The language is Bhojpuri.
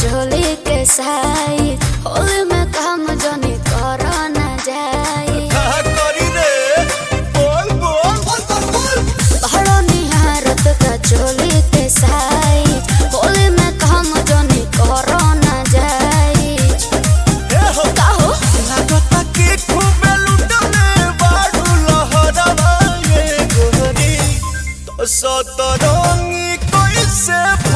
चोली के साई होली में काम जनी कर न जाई कहा करी रे बोल बोल बड़ो निहारत का चोली के साई होली में काम जनी कर न जाई ए हो काहो लागता कि खूबे लुटले बाडू लहरवा ये गोरी तो सतरंगी कैसे